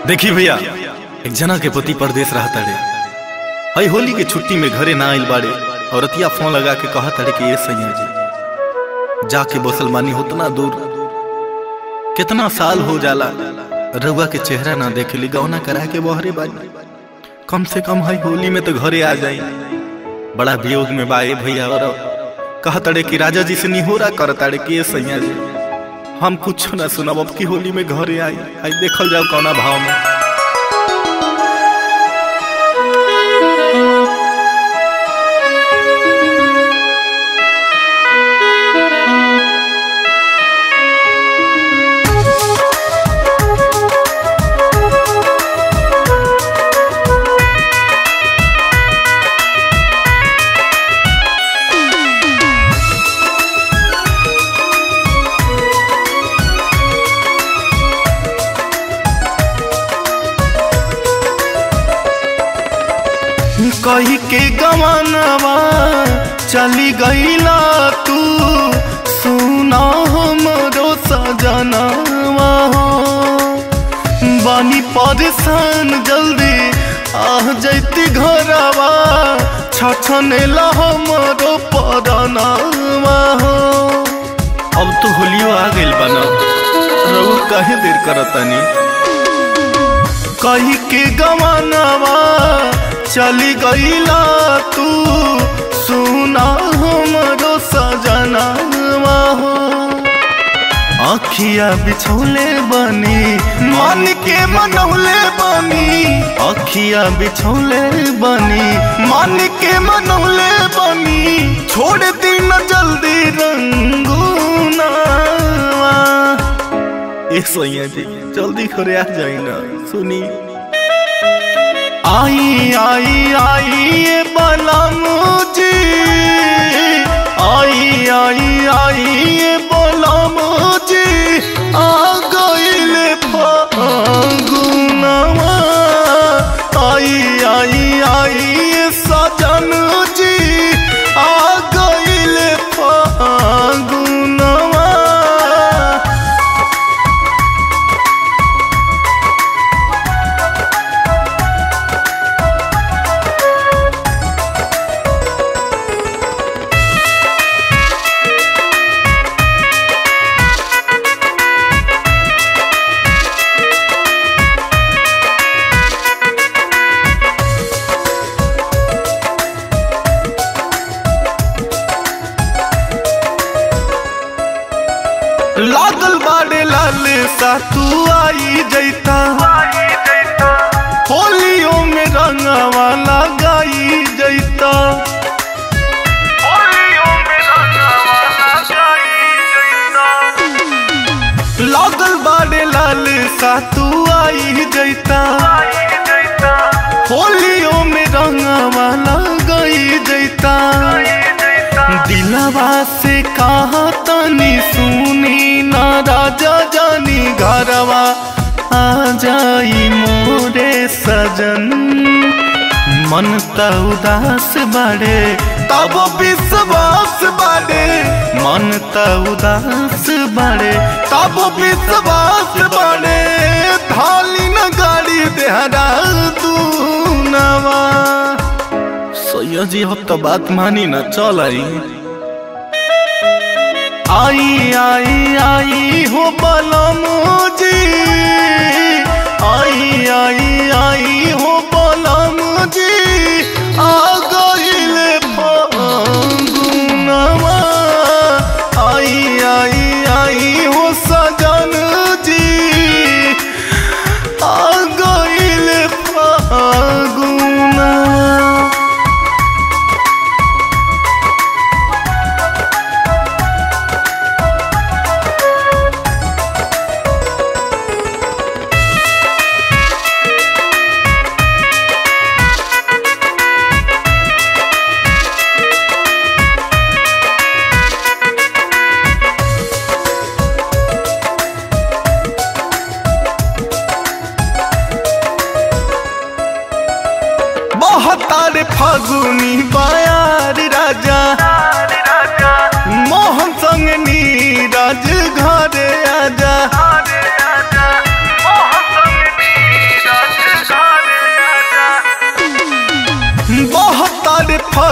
देखी भैया एक जना के पति परदेश रहता रे हई होली के छुट्टी में घरे ना आइल बाड़े औरतिया फोन लगा के कहा तारे कि ये सैया जी जाके बसल मानी होतना दूर कितना साल हो जाला रउआ के चेहरा ना देखे ली गौना करा के बहरे बानी कम से कम हई होली में तो घरे आ जाई बड़ा वियोग में बाए भैया और कहा तारे कि राजा जी से निहोरा कर तारे कि ये सैया जी हम कुछ ना सुनब अब की होली में घरे आई आई देखल जाओ कौना भाव में कही के गवानवा चली गईला तू सुना हमरो सजनवा हो बानी परेशान जल्दी आ जैती घरवा छछनेला हमरो परनवा हो अब तो होलियो आ गइल बना रहू काहे देर करतानी कही के गवानवा चली गईला तू सुना हमरो सजनवा हो अखिया बिछौले बनी मन के मनौले बनी अखिया बिछौले बनी मन के मनौले बनी छोड़ दी न जल्दी रंगूना ए सोइया जी जल्दी करे आ जाई ना सुनी आई आई आई ये बलमुजी आई आई आई ये बलमुजी आ गइले फागुनवा आई आई आई ये सजन जी आ गइले फागुनवा लागल बाड़े लाल सा तू आई जैता होलियों में रंगवा लगाई जैता लागल बाड़े लाल सा तू आई जैता होलियों में रंगवा लगाई जैता दिलवा से कहा तनी सुनी ना राजा जानी घरवा आ जाई मोरे सजन मन त उदास बाड़े तब विश्वास बाड़े मन त उदास बाड़े तब विश्वास बाड़े थाली न गाड़ी देहरा तू नवा सैया जी अब तो बात मानी ना चल आई आई आई आई हो बलमुजी आई आई आई हो बलमुजी आ गइले फागुनवा आई आई आई हो सजन जी आ गइले फागुनवा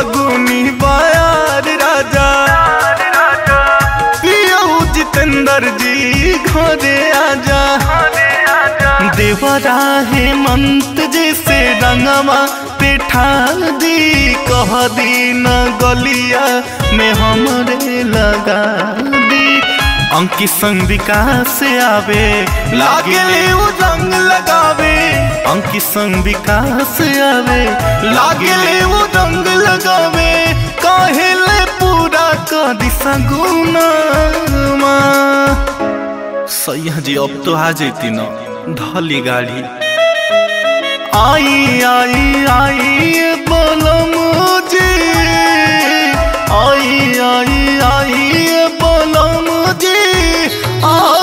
फागुनी बयार राजा पियऊ जितेंद्र जी घरे आजा देवरा हेमंत जैसे रंगवा पेठा दी कह दी न गलिया में हमरे लगा दी अंकित संग विकास आवे लागे वो रंग लगावे अंकित संग विकास आवे लागे वो रंग लगावे काहेले पूरा का दिशा गुना सैया जी अब तो आ जेती न धली गाड़ी आई आई आई बोलो मुझे आई आई आई बोलो मुझे आ